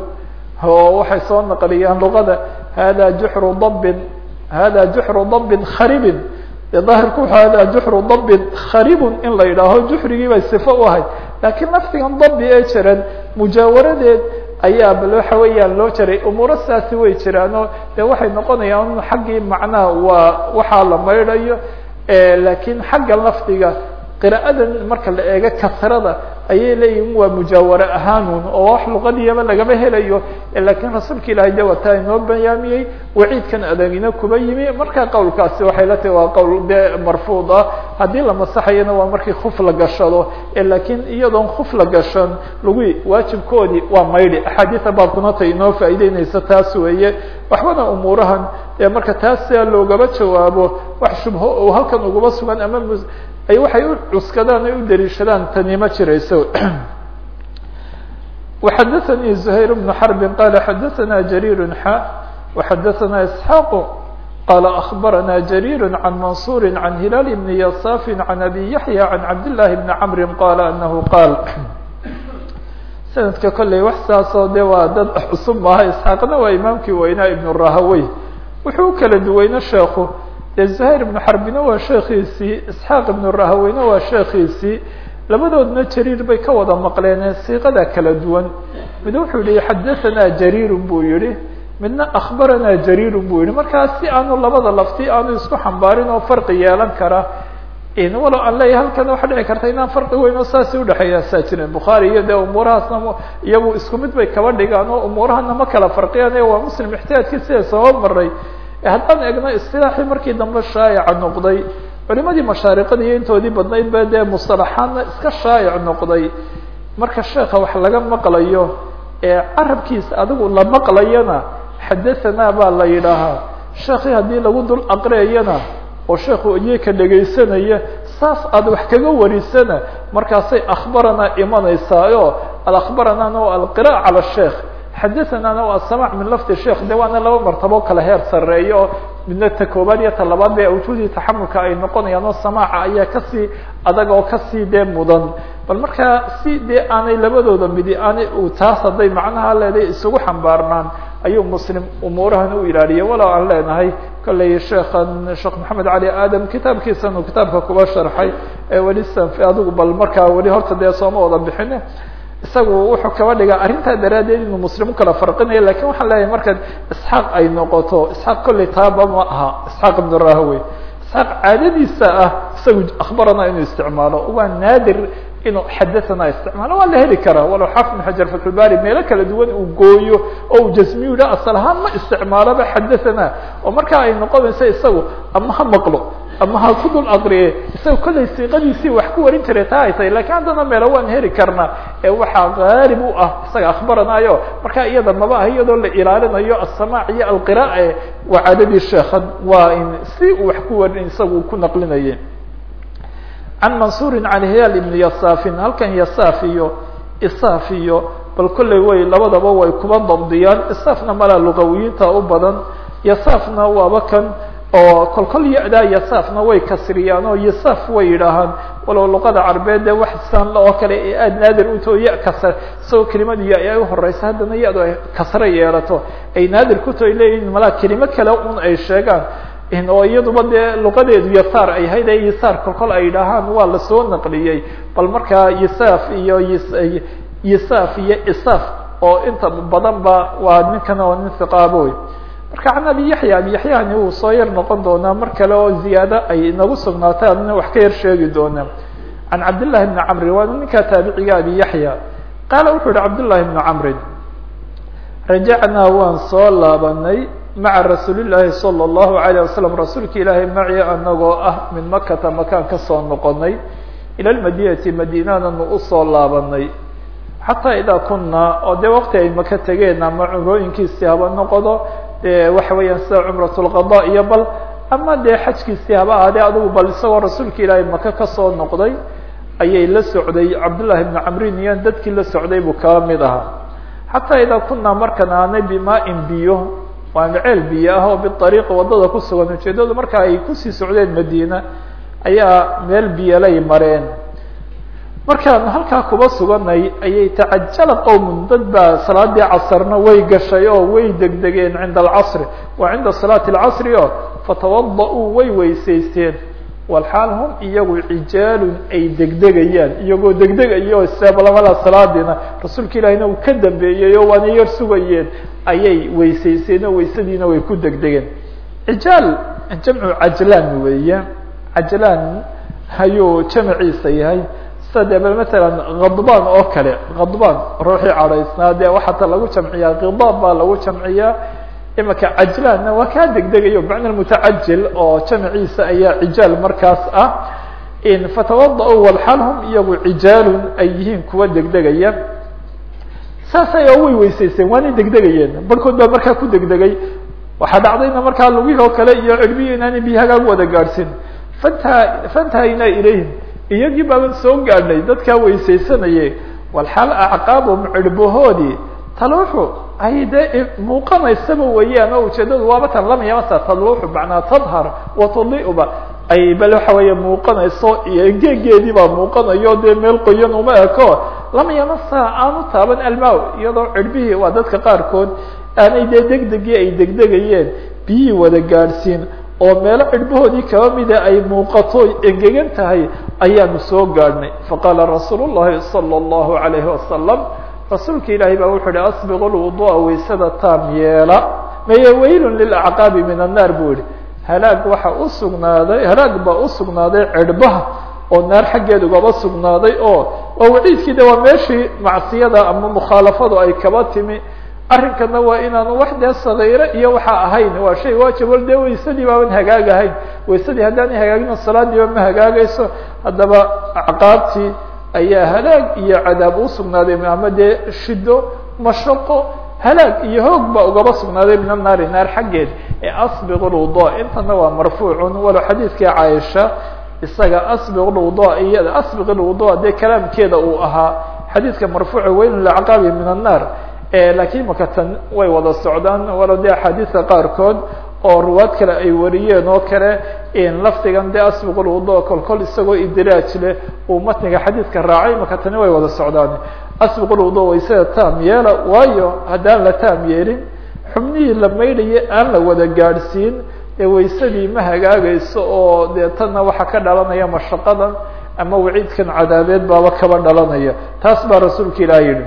oo waxay soo naqliyaan luqada hada juxru dabbin hada juxru dabbin kharibin dee daahirku wuxu hada juxru dabbin kharibun in la yidhaaho juxrigii bay sifo u ahayd laakiin lafdigan dabbi ee jiran mujaawaradeed ayaa bal waxa weeyaan loo jaray umuuro sidaasi way jiraanoo dee waxay noqonayaan xaggii macnaha waa waxaa la maydhayo laakiin xagga lafdiga qira'adan marka la eego kasrada ayay leeyihin waa mujaaware ahaanun oo wax luqadiyaba lagama helayo lakiin rasuulka ilahay de wataa inoo bayaamiyey waciidkan adagina kuba yimi marka qowlkaasi waxay la tahi waa qowl de marfuud ah haddii la masaxayana waa markii kuf la gashado lakiin iyadoon kuf la gashan lagu waajibkoodii waa maydhi axaadiisa baabkuna tay inoo faa'ideynaysa taas weeye waxbana umuurahan marka taas sia loogaba jawaabo wax shubho oo halkan ugaba sugan ama ay waxay u cuskadaan ay u daliishadaan tani ma jirayso وxadثnي زهير بن حرب qال xadثna جرير xا وxadثna إسحاq qال أخبرna جرير عن منصور عن هلال بن يصاف عن أبي يحيى عن عبد الله بن عمر qال أنه qال سندka kolley wax saasoo de waa dad cusub maaha isxaaqna waa imaamkii weynaa ibn rahawey wuxuu kala duweyne sheeku dee زهير بن xarbina waa sheekiisii isxaaq ibn rahaweyna waa sheekiisii labadoodna jariir bay ka wada maqleen siiqada kala duwan mid wuxuu yihi xadaثana jariir buu yihi midna akhbarana jariir buu yihi markaa si aanu labada lafti aanu isku xambaarin oo farqi yeelan kara walow aan leeyahay halkan waxa dhici karta inaan farqi weyn oo saasi udhexeeya saa jiren bukhaari iyo dee umuurahaasna iyagu isku mid bay kaba dhigaan oo umuurahana ma kala farqiyaan waa muslim ixtiyaadkii sida soo maray haddaan egno istilaaxii markii dambe shaayaca noqday culimadii mashaariqada iyo intoodii badnayd ba dee musطalaxaadna iska shaayac noqday marka sheeka wax laga maqlayo ee carabkiisa adigu la maqlayana xadahanaa baa la yidhaahaa sheekii haddii lagu dul aqriyayana oo sheekhu iyaka dhegaysanaya saas aad wax kaga warisana markaasay akhbaranaa imanaysaa o alakhbaranaana o alqira'a cala sheekh xadahanana o asamac min lafdi sheekh de waana laba martabo kala heer sareeya oo midna ta koobaad iyo ta labaad be awjuudii taxamulka ay noqonayaan oo samaaca ayaa kasii adag oo kasii dee mudan bal markaa si dee aanay labadooda midi aanay taas hadday macnaha leedahay isugu xambaarnaan ayuu muslim umuurahan u ilaaliya walow aan leenahay kolley sheekan sheekh maxamed cali aadam kitaabkiisan uu kitaabka kuba sharxay ee weli sanfi adigu bal markaa weli horta dee sooma wada bixine isagu wuxuu kaba dhigaa arrintaa daraaddeed inuu muslim ukala farqinayo lakin waxaan leeyahay marka isxaaq ay noqoto isxaaq kolley taaba ma aha isxaaq ibn rahawey isxaaq caadadiisa ah isagu akhbarana inuu isticmaalo waa naadir inuu xadathana isticmaalo waa la heli karaa walow xaafid ibn xajar fatxulbari meelo kala duwan uu gooyo oo uu jasmiyu yidha asal ahaan ma isticmaaloba xadathana oo markaa ay noqonayso isagu ama ha maqlo ama ha ku dul aqriye isaga kollay siiqadiisii wax ku warin jiray taa ay tahay lakiin haddana meelo waan heli karnaa ee waxaa qaalib u ah isaga akhbaranayo markaa iyada maba ah iyadoo la ilaalinayo asamac iyo alqira'a waa caadadii sheekhan waa in si uu wax ku warin isagu ku naqlinayay can mansuuri can hilaal ibni yasaafin halkan yasaaf iyo isaaf iyo bal kolley way labadaba way kuba dabdiyaan isaafna malaa luqawiyiinta u badan yasaafna waaba kan oo kolkol ya-daa yasaafna way kasriyaan oo yasaaf way yidhaahaan walow luqada carbeed dee wax san oo kale ee aada naadir utao ya kasr isagoo kelimadu ya ay uhoreysa haddana ya-du ay kasro yeelato ay naadir kuto ay leeyihin malaa kelimo kale un ay sheegaan oo iyaduba dee luqadeedu yasaar ay hayd ee yasaar kolkol ay yidhaahaan waa lasoo naqliyey bal markaa yasaaf iyo yasaaf iyo isaaf oo inta badan ba waa ninkan oo nin hiqaaboy marka can abi yaxya abi yaxyahani wuu soo yar noqon doonaa mar kale oo ziyaado ay inagu sugnaatay adna wax ka yar sheegi doonaa can cabdillahi bni camrin waa ninkaa taabiciga abi yaxya qaala wuxuu yihi cabdullahi bni camrin rajacnaa waan soo laabanay maca rasuuli llaahi salى اllahu alayه wasalam rasuulka ilaahay maci anagoo ah min makata makaan kasoo noqonay ila lmadinati madiinananu usoo laabanay xataa idaa kunaa oo dee waqti ay maka tegeen ama cumrooyinkiisii haba noqdo de waxa weeyaan sida cumrat lqada iyo bal ama dee xajkiisii haba ahaadee adugu bal isagoo rasuulka ilaahay maka kasoo noqday ayay la socday cabdullahi bni camrin iyo dadkii la socday buu kaba mid ahaa xataa idaa kunaa markan aanay bimaa-in biyo waana ceel biyo ah oo biariiqi waddada ku sugan ujeedadu marka ay kusii socdeen madiina ayaa meel biyolay mareen markaan halkaa kuba suganay ayay tacajala qowmun dad baa salaadii casrna way gashay oo way degdegeen cinda alcasri wa cinda salaati alcasri o fatawada-uu way weysaysteen walxaal hum iyagu cijaalun ay degdegayaan iyagoo degdegayo seeblamada salaadiina rasuulka ilaahina uu ka dambeeyey oo waana yar sugayeen ayay weysayseen oo weysadiina way ku degdegeen cijaal jamcu cajlaan weeye cajlaan ayuu jamaciisa yahay sida dee bal matalan khadbaan oo kale khadbaan ruuxii cadhaysnaa dee waxaata lagu jamciyaa khidaab baa lagu jamciyaa imaka cajlaanna waa kaa degdegayo bacna mutacajil oo jamciisa ayaa cijaal markaas ah fatawada-u walxaal hum iyagu cijaalun ay yihiin kuwa degdegaya saasay oo way weysaysteen waanay degdegayeen barhkood baa markaa ku degdegay waxaa dhacdayna markaa lugihii oo kale iyo cirbihi inaanay biyo hagaag wada gaadhsin fanta fantahaynaa ilayhim iyagii baaban soo gaadhnay dadkaa weysaysanayay walxaal acqaabum cirbahoodii taluuxu ay dee muuqanaysaba weeyaan oo ujeedadu waaba tan lamayamasa taluuxu macnaa tadhar wa tudiuba ay bal waxa weeye muuqanayso iyo geegeedii baa muuqanayo dee meel qoyan uma eko lama yamasa aanu taaban almaw iyadoo cirbihii waa dadka qaarkood aanay dee degdegii ay degdegayeen biyihii wada gaadhsiin oo meelo cirbahoodii kaba mida ay muuqato engegan tahay ayaanu soo gaadhnay faqaala rasuul llahi salى اllahu alayhi wasalam rasuulka ilaahay baa wuxuu hi asbiqu lwudu'a waysada taam yeela maye waylun lilacqaabi min annaar buu yihi halaag waxa u sugnaaday halaag baa u sugnaaday cirbaha oo naar xaggeed ugaba sugnaaday oo waa waciidkii de waa meeshii macsiyada ama mukhaalafadu ay kaba timi arrinkana waa inaanu wax dee sagiire iyo waxa ahayn waa shay waajib wal dee waysadii baaban hagaag ahayn waysadii haddaanay hagaagino salaadiiba ma hagaagayso haddaba acqaabtii ayaa halaag iyo cadaab u sugnaaday ama dee shido mashaqo halaag iyo hoog baa ugaba sugnaaday min annaari naar xaggeed ee asbiq lwudu intana waa marfuucun walow xadiidkii caaisha isaga asbiq lwudu iyada asbiq lwudu dee kalaamkeeda uu ahaa xadiidka marfuuca weyn lacqaabi min annaar lakiin maka tan way wada socdaan walow dee axaadiista qaarkood oo ruwaad kale ay wariyeen oo kale lafdigan dee asbiq lwudu kol kol isagoo idraaj leh uu matniga xadiidka raacay maka tani way wada socdaan asbiq lwudu waysada taam yeela waayo haddaan la taam yeelin xubnihii la maydhaya aan la wada gaadhsiin ee waysadii ma hagaagayso oo dee tanna waxaa ka dhalanaya mashaqadan ama waciidkan cadaabeed baaba kaba dhalanaya taas baa rasuulka ilaah yihi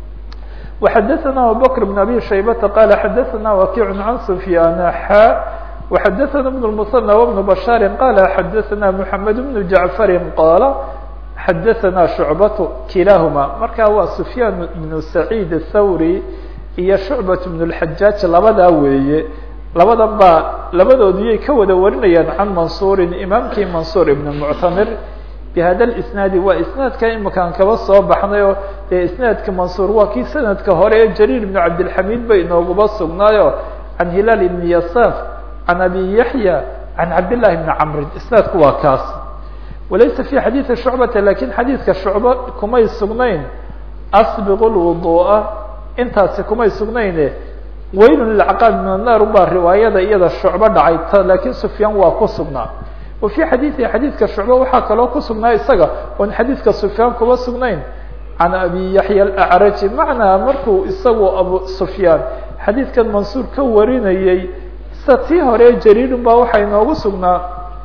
وxadثna abubكر بن abي شhaybةa qال xadثna وakiع عan سfyاn xا وxadثna بن المثنى وبن بشhاr qال xadثna محamed بن جaعفr qال xadثna شhuعبة kilahma marka waa سfyاn بن سعيد الthawrي iyo شhuعبة بن الحajاج labadaa weeye labadan baa labadoodiyay ka wada warinayaan can mansuri imaamkii mansur ibn muctamir bhada isnaadi waa isnaadka imakaan kaba soo baxnay oo dee isnaadka mansuur waa kii sanadka hore ee jariir ibn cabdilxamiid bay inooguba sugnaayo can hilaal ibn yasaaf can abi yaxya can cabdillahi ibni camrin isnaadku waa kaas walaysa fi xadiidi shucbata lakin xadiidka shucba kumay sugnayn asbiqu lwudu'a intaasi kumay sugnayne waylun lilcaqaab min annaar ubaa riwaayada iyada shucbo dhacay lakin sufyaan waa ku sugnaa wa fi xadiiثi xadiidka shucba waxaa kaloo ku sugnaa isaga oon xadiidka sufyaan kuba sugnayn can abi yaxya alacraji macnaa markuu isagu abu sufyaan xadiidkan mansuur ka warinayey sida tii hore jariirun baa waxaa inoogu sugnaa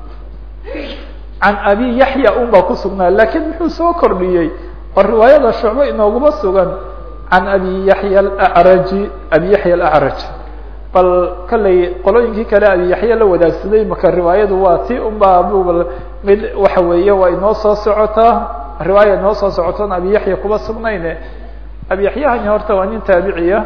can abi yaxya un baa ku sugnaa lakiin muxuu soo kordhiyey oo riwaayada shucbo inooguma sugan can abi yaxya alacraji abi yaxya alacraj bal kallay qolooyinkii kale abi yaxya la wadaagsaday maka riwaayadu waa ti unbaa bl mid waxa weeye waa inoo soo socotaa riwaaya inoo soo socotoon abi yaxya kuba sugnayne abi yaxyahani horta waa nin taabiciya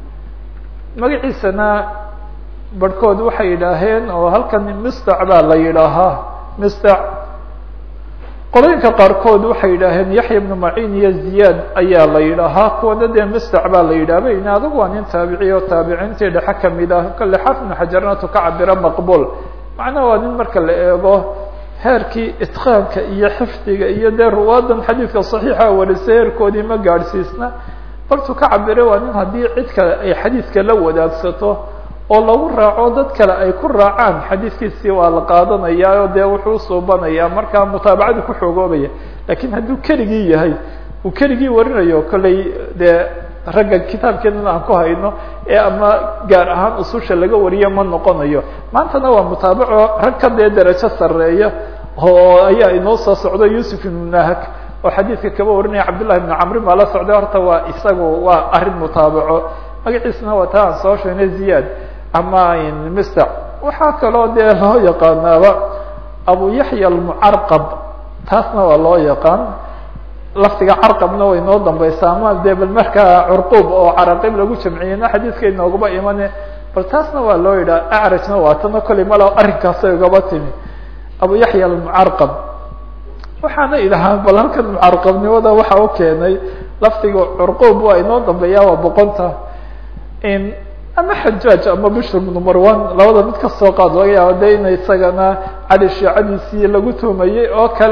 magaciisana barhkood waxay yidhaaheen oo halkan mistac baa la yidhaahaa mistac qolooyinka qaarkood waxay yidhaaheen yaxya ibnu macin iyo ziyaad ayaa la yidhaahaa kuwana dee mistac baa la yidhahba in adugu waa nin taabiciy oo taabiciintii dhexe kamid ah kale xaafid ibnu xajarnatu ka cabira maqbul macnaha waa nin marka la eego heerkii itqaanka iyo xifdiga iyo dee ruwaadan xadiidka saxiixa warisay heerkoodii ma gaadhsiisna bartuu ka cabire waa nin haddii cid kale ay xadiidka la wadaagsato oo lagu raaco dad kale ay ku raacaan xadiidkiisii waa la qaadanayaa oo dee wuxuu usuubanayaa markaa mutaabacadu ku xoogoobaya lakiin hadduu keligii yahay uu keligii warinayo kollay dee ragga kitaabkeedana aan ku hayno ee ama gaar ahaan ususha laga wariyo ma noqonayo maantana waa mutaabaco rag ka dee derajo sareeya oo ayaa inoo soo socdo yusuf ibnu nahak oo xadiidka kaba warinaya cabdullahi ibnu camrin baa la socday horta waa isagu waa arrin mutaabaco magaciisna waa taa aan soo sheegnay ziyaad ama mister waxaa kaloo dee loo yaqaanaaba abu yaxya almucarqab taasna waa loo yaqaan lafdiga carqabna way noo dambaysaa ama dee bal markaa curquub oo caraqib lagu jamciyeyna xadiidka inoogaba imane bal taasna waa loo yidhaha acrajna waa tana kolley malo arrinkaasay ugaba timi abu yaxya almucarqab waxaana idhahaa bal halkan mucarqabnimada waxa u keenay lafdiga curquub waa inoo dambeeya waa boqonta ama xajaaj ama bishr bnu marwan labada mid kasoo qaad laga yaaba de ina isagana cali shiicadiisii lagu tuumayey oo kale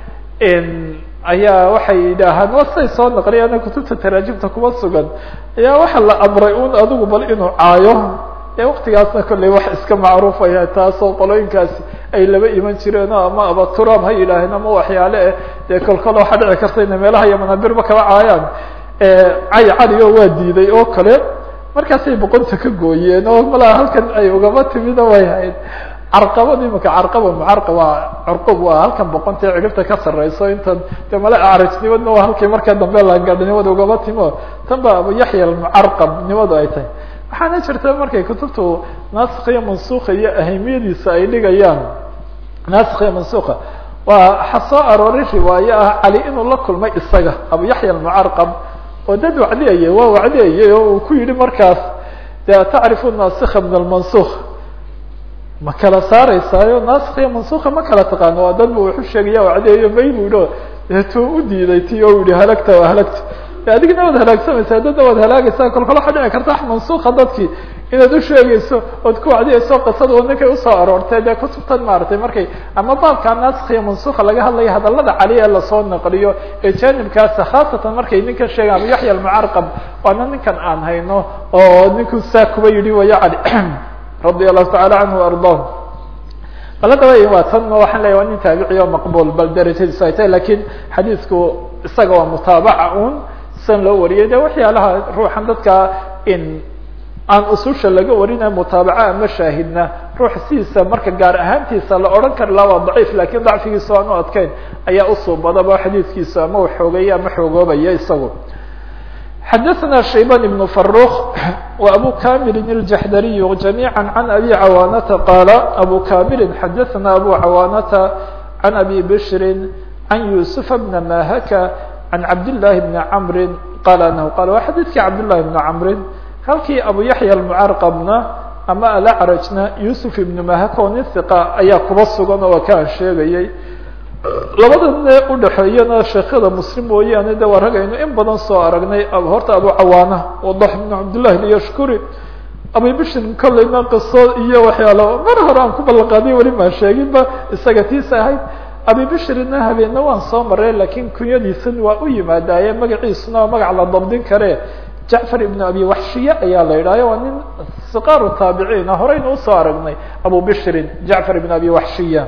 ayaa waxay yidhaahaan waa siday soo naqliyaan kutubta taraajimta kuma sugan ayaa waxa la amray un adigu bal inuu caayo ee waktigaasna kolley wax iska macruufaya taasoo qolooyinkaasi ay laba iman jireen oo ama abaturaab ha yidhaaheen ama waxyaale eh dee kolkol waxaa dhici karta ina meelaha iyo manaabirba kaba caayaan cay cali oo waa diiday oo kale markaasay boqonta ka gooyeen oo malaa halkan ay ugaba timida way hayd carqabad imika carqaba mucarqaba curqub waa halkan boqonta ee ciribta ka sareyso intan de male acrajnimadna waa halkii marka dambe lagadhnimada ugaba timo tan ba abu yaxya almucarqab nimadu ay tahay waxaana jirta markay kutubtu naasik iyo mansuka iyo ahamiyadiisa ay dhigayaan naasik iyo mansuka waa waxa soo arooray riwaaye ah cali inuu la kulmay isaga abu yaxya almucarqab oo dad wacdiyaya waa wacdiyayay oo uu ku yihi markaas de tacrifu naasika min almansuk ma kala saaraysaayo naasik iyo mansuka ma kala taqaano waa dad bu wuxu sheegaya wacdiyayo may bu yihi deetuu u diiday ti o yihi halagta waa halagta adigna waad halaagsamaysaa dadna waad halaagaysaa kolkol waxaa dhici karta wax mansuka dadkii inaad usheegayso ood ku wacdiyayso qisada oo ninkay usoo aroortay dee kutubtan maaragtay markay ama baabka naasik iyo mansuka laga hadlaya hadalada cali ee lasoo naqliyo ee janibkaasa khaasatan markay ninkan sheegaan abu yaxya almucarqab waana ninkan aan hayno oo ninku saa kuba yidhi waya cali radia allahu tacala canhu ardaah bal haddaba waa tan waxaan leya waa nin taabici oo maqbul bal darajadiisu ay tahay lakin xadiisku isaga waa mutaabaca un san loo wariyay de waxyaalaha ruuxan dadka in aan ususha laga warinayo mutaabaca ama shaahidna ruux sidiisa marka gaar ahaantiisa la odhan kari laha waa daciif lakin dacfigiisa aan u adkeyn ayaa usuubadaba xadiidkiisa ama xoogeeya ama xoogoobaya isagu xadaثna shayban ibn faruk wa abu kamilin الjaxdariy جamيعا can abi cawaanata qaala abu kamilin xadaثna abu cawaanata can abi bshri can yusufa bna mahaka can cabdالlahi bni camri qaala anahu qala waa xadiidkii cabdالlahi bni camrin halkii abu yaxya almucarqabna ama alacrajna yusuf ibnu mahaka oo nin hiqa ayaa kuba sugan oo waa kaan sheegayay labada ne udhaxeeyana sheekyada muslim mooyaane de waa ragaynu in badan soo aragnay horta abu cawaana wadax ibnu cabdillahi lyashkuri abu bishrin kolleyna qiso iyo waxyaalo mar hore aan ku ballanqaadiy weli maan sheeginba isaga tiisa ahayd abi bishrina habeenna waan soo maray lakin kunyadiisan waa u yimaadaaye magaciisuna waa magac la dabdin kare jacfar ibn abi waxshiye ayaa la yidhahyo waa nin siqaaru taabiciina horeyna usoo aragnay abu bishrin jacfar ibn abi waxshiya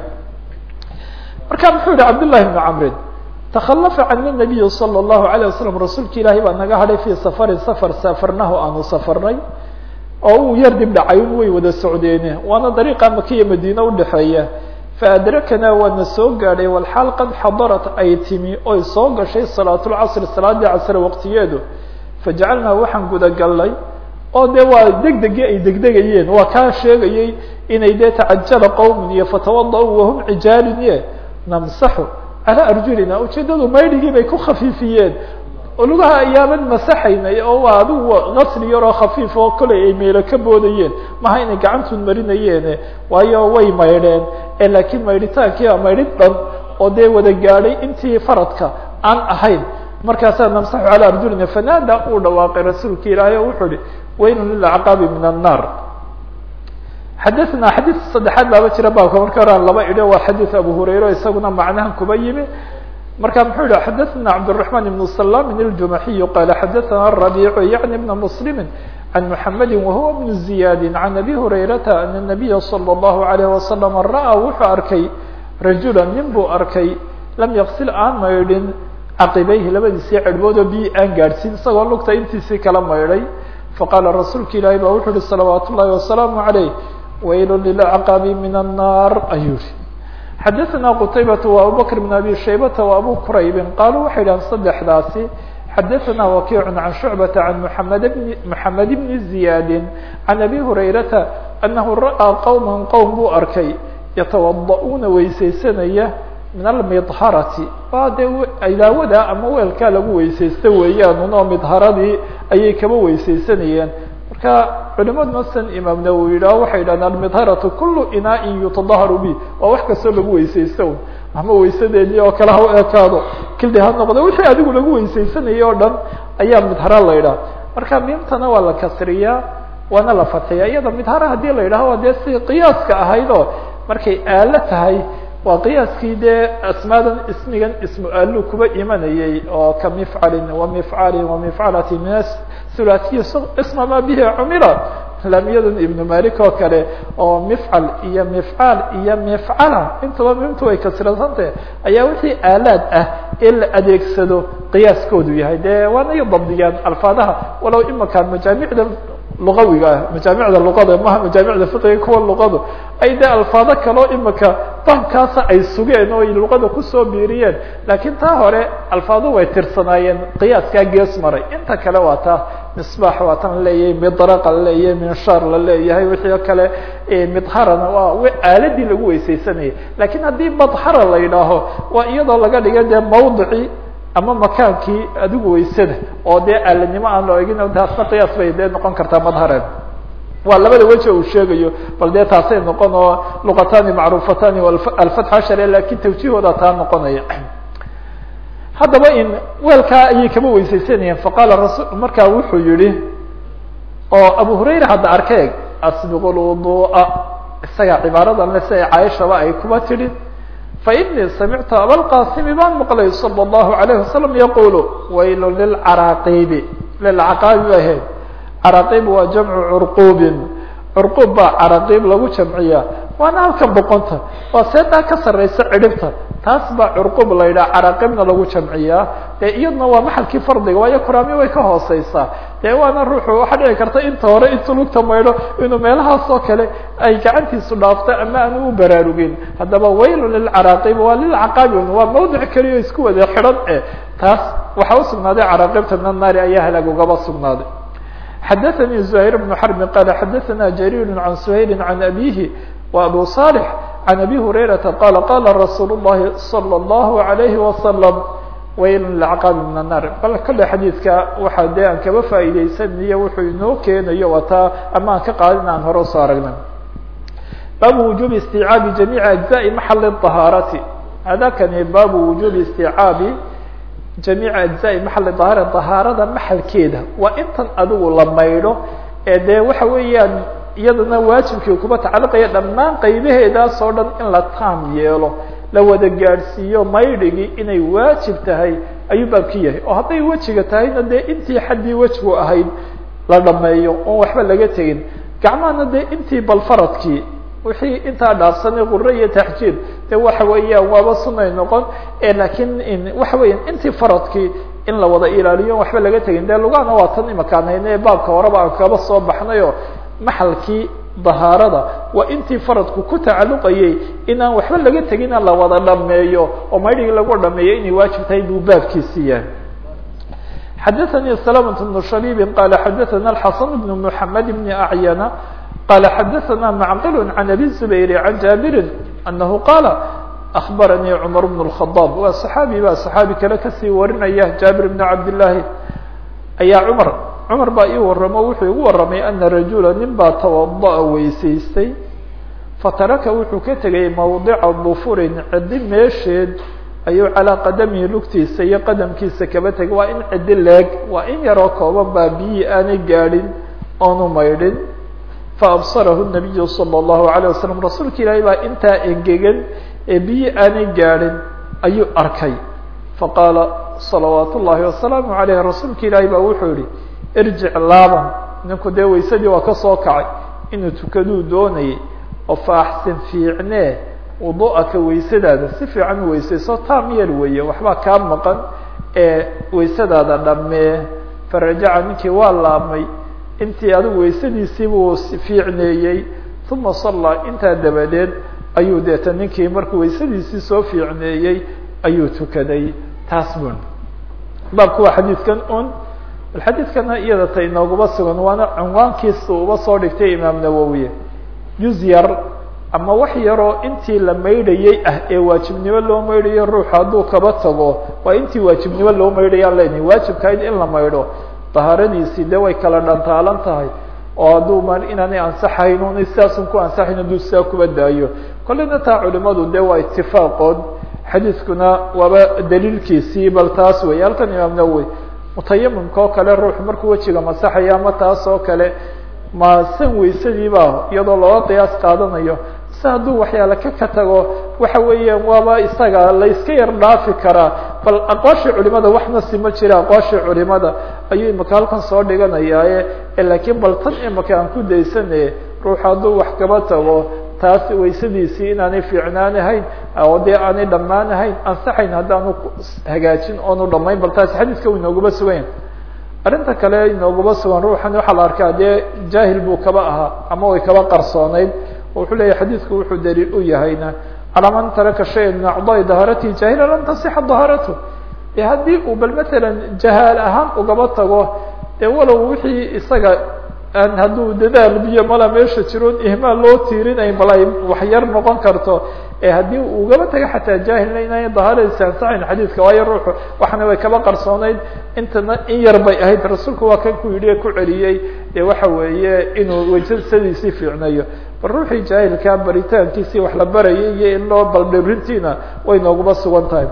marka muxuu yihi cabdالlahi bn camrin takhalafa can الnabiyi salى الlahu عalيه wasalam rasuulka ilaahay baa naga hadhay fii safarin safar saafarnahu aanu safarnay oo uu yar dib dhacay un way wada socdeene waana dariiqa makiya madiine udhexeeya faadrakana waana soo gaadhay walxaal qad xadarat ay timi oy soo gashay salaatulcasri salaadii casre waqtigeedu fajacalnaa waxaan gudagalnay oo de waa degdegii ay degdegayeen waa kaa sheegayey inay dee tacajala qowmun iyo fatawada-u wahum cijaalin ye namsaxu calaa arjulina ujeedadu maydhigii bay ku khafiifiyeen lugaha ayaaban masaxaynay oo waa adigu gasli yaroo khafiif oo koley ay meelo ka boodayeen maha inay gacantuun marinayeene waayo way maydheen ee laakiin maydhitaankii a maydhid dhan oo dee wada gaadhay intii faradka aan ahayn markaasaa namsaxu calaa arjulina fanaada uu dhawaaqay rasuulka ilaahay oo wuxuu ihi waylun lilacqaabi min annaar xadaثna xadiid saddexaad baaba jira baabka marka hore aan laba idho waa xadiid abu hurayra isaguna macnahan kuba yimi marka muxuu yihi xadaثna cabdالرaحman ibn salamin الjumaxiyu qala xadaثna الرabiicu yaعni bna mslimi can mحamedi wahuwa bn ziyadi can abi hurayrata ana الnabiya slى الlahu عalيه wasalam ra'aa wuxuu arkay rajula nin buu arkay lam yaksil aan maydhin caqibayhi labadiisii cerhbood oo biyi aan gaadhsiin isagoo lugta intiisii kala maydhay faqaala rasuulka ilaahi ba wuxuu uhi salawaat ullahi wasalaamu عaleyh waylu lilacqaabi min الnar ayuu yihi xadaثna qutaybata wa abubakr bn abi shaybata wa abu quraybin qaaluu waxay dhahan saddexdaasi xadaثna wakiicu can shucbata can mxamed bn mxamed bni ziyaadi can abi hurayrata anahu ra'aa qowma qowm buu arkay yatawada'uuna weysaysanaya min almidharati waa dee ilaawada ama weelkaa lagu weysaysta weeyaan unoo midharadii ayay kaba weysaysanayeen marka culimaduna san imaam nawowi yidhaho waxay yidhahdeen almidharatu kulu inaain yutadaharu bi waa wax kastoo lagu weysaysto un ama weysadeedii oo kale ha u ekaado kildi ha noqdo wixii adigu lagu weysaysanayay oo dhan ayaa midhara la yidhaha marka miimtana waa la kasriyaa waana la fadxiyaa iyada midhara haddii la yidhaho dee si qiyaaska ahayd oo markay aalo tahay waa qiyaaskii dee asmaadan ismigan ismu aalu kuba imanayay oo ka mifcalin wamifcalin wamifcalati min thulahiy isma ma bihi cumila laamiyadan ibnu malik oo kale oo mifcal iyo mifcaal iyo mifcala intaba mimtu ay kasransantah ayaa wixii aalaad ah ee la adeegsado qiyaaskoodu yahay dee waana i dabdiyaan alfaadaha walow imakaan majaamicda luqawiga ah majaamicda luqada maha majaamicda fiqiga kuwa luqadu ay dee alfaado kaloo imika baabkaasa ay sugeen oo ay luqada kusoo biiriyeen laakiin taa hore alfaadu way tirsanaayeen qiyaaskaa gees maray inta kale waa taa misbaax waa tan laleeyahay midraqa laleeyahay minshaar la leeyahay wixii kale midharana waa aaladii lagu weysaysanayay lakiin haddii madhara la yidhaaho waa iyadoo laga dhiga dee mawdicii ama makaankii adigu weysada oo dee aaladnimo aan loo egin taasna qiyaas bay dee noqon kartaa madhareed waa labada weji uu sheegayo bal dee taasay noqon oo luqatani macruufatani alfatx ashare lakin tawjihooda taa noqonaya haddaba in weelkaa ayay kama weysaysanayeen faqaala rasul markaa wuxuu yihi oo abu hurayra hadda arkeeg asbiqu lwudu'a isaga cibaaradan le si ay caaishaba ay kuba tidhi fainii samictu abalqasimi baan maqlay salى الlahu عalayه wasalam yaqulu waylu lilcaraaqibi lilcaqaabi ba ahayd caraqib waa jamcu curqubin curqub baa caraqib lagu jamciya waana halka boqonta waa seedaa ka sareysa cidhibta taas baa curqub la yidhaha caraqibna lagu jamciyaa dee iyadna waa maxalkii fardiga waayo kuraami way ka hooseysaa dee waana ruuxu waxaa dhici karta inta hore intu lugta maydho inuu meelahaas oo kale ay gacantiisu dhaafto ama aanu u baraarugin haddaba waylu lilcaraqib waa lilcaqaabin waa mawdic keliyo isku wada xidhan eh taas waxaa usugnaaday caraqibta min annaari ayaa halaag ugaba sugnaaday xadaثnي زهير بن حرب qال xadaثna جرير عن سhayل عن أbيه وأbو صالح عن أbي هريرةa qال qاla رsuuل اللhi صلى الله عليه وسلم wayl لcqاab من النار bal kale xadiidka waxa de aan kaba faa'iideysanayo wuxuu inoo keenayo wataa ama aan ka qaadin aan hore usoo aragnay baabu وuجوب استيcاabi جaميع أجزاء محل الطهاarati hadakani baabu وuجوب استيcاabi jamiica ajzaai maxali dahaara dahaarada maxalkeeda waa intan adigu la maydho ee dee waxa weeyaan iyadana waajibkii kuba tacalluqaya dhammaan qaybaheedaas oo dhan in la taam yeelo la wada gaadhsiiyo maydhigii inay waajib tahay ayuu baabki yahay oo hadday wejiga tahayna dee intii xaddii wejigu ahayd la dhameeyo oon waxba laga tegin gacmahana dee intii balfaradkii wixii intaa dhaafsanay qure iyo taxjiir de waxa weeyaan waaba sunay noqon lakiin waxa weya intii faradkii in la wada ilaaliyo waxba laga tegin de lugahana waa tan imakaan hayne baabka horeba aan kaba soo baxnayo maxalkii dahaarada waa intii faradku ku tacalluqayay inaan waxba laga tegina la wada dhameeyo oo maydhigii lagu dhameeyo inay waajib tahay buu baabkiisi yahay xadaثnي سلامة بن شhبيب qال xadaثna الحaسن بن محمد بن أعyنة قال xdثna معqل عن أbي الزبير عن جابر أنه qال أخبرني عمر بن الخطاب waa صحاaبي baa صحاaبي kale kasii warinaya جابر بن عبد اللahi ayaa cمر cمر baa ii waramo wuxuu igu waramay أنa رaجuلا nin baa توaضأ weysaystay fataraka wuxuu ka tegay موضعa ضفurin cidi meesheed ayuu calىa qadamihi lugtiisa iyo qadamkiisa kaba tegay waa in cidi leeg waa in yaroo kooban baa biyihii aanay gaadhin oonu maydhin faabsarahu الnabiyu salى الlahu عalيه wasalam rasuulka ilaahay baa intaa engegan ee biyi aanay gaadhin ayuu arkay faqaala salawaat ullahi wasalaamu عaleyh rasuulka ilaahay baa wuxuu yihi irjic laaban ninku dee waysadii waa ka soo kacay inuu tukaduu doonayay oo faaxsin fiicnee wudu'aka waysadaada si fiican u weysayso taam yar weeye waxbaa kaa maqan ee waysadaada dhammee farajaca ninkii waa laabmay intii adigu weysadiisii buu fiicneeyey uma sallaa intaa dabadeed ayuu deeta ninkii markuu weysadiisii soo fiicneeyey ayuu tukaday taas bun baabku waa xadiidkan un xadiidkana iyada ta inooguba sugan waana cinwaankiisa uba soo dhigtay imaam nawowiye juz yar ama wax yaroo intii la maydhayey ah ee waajibnimo loo maydhayo ruux hadduu kaba tago waa intii waajibnimo loo maydhayaan leynahy waajibkahayd in la maydho dahaaradiisii de way kala dhantaalan tahay oo hadduu ma inaanay ansaxayn una sidaasun ku ansaxayn hadduu sidaa kuba daayo kolleyna taa culimadu de waa itifaaqood xadiiskuna waaba daliilkiisii bal taas wey halkan imaam nawowi mutayamimka oo kale ruux markuu wejiga masaxaya ama taas oo kale ma san weysadiiba iyadoo looga qiyaas qaadanayo si hadduu waxyaale ka ka tago waxa weeyaan waaba isaga la iska yar dhaafi karaa bal aqwaashii culimada waxna si ma jira aqwaashii culimada ayuu imika halkan soo dhiganayaaye laakiin bal tan imika aan ku daysane ruux hadduu wax kaba tago taas weysadiisii inaanay fiicnaanahayn oo dee aanay dhammaanahayn ansaxayn haddaanu hagaajin oonu dhamayn bal taasi xadiiska u inoogaba sugan arrinta kale inoogaba sugan ruuxan waxaa la arkaa dee jaahil buu kaba ahaa ama way kaba qarsooneyd wuxuu leeyahy xadiidku wuxuu daliil u yahayna calaa man taraka shaya min acdaai dahaaratihi jaahila lam tasixa dahaaratu e haddii uu bal matalan jahaal ahaan ugaba tago dee walow wixii isaga aan hadduu dadaal biyo mala meesha jiroon ihmaal loo tiirinayn bal ay wax yar noqon karto ee haddii uu ugaba tago xataa jaahilna inay dahaaradiisa ansaxayn xadiidka waayo ruuxu waxna way kaba qarsooneyd intana in yar bay ahayd rasuulku waa kan ku yidhi ku celiyey dee waxa weeye inuu wejasadiisii fiicnayo bal ruuxii jaahilkaa baritaankiisii wax la barayay iyo in loo baldhirintiina way nooguba sugan tahay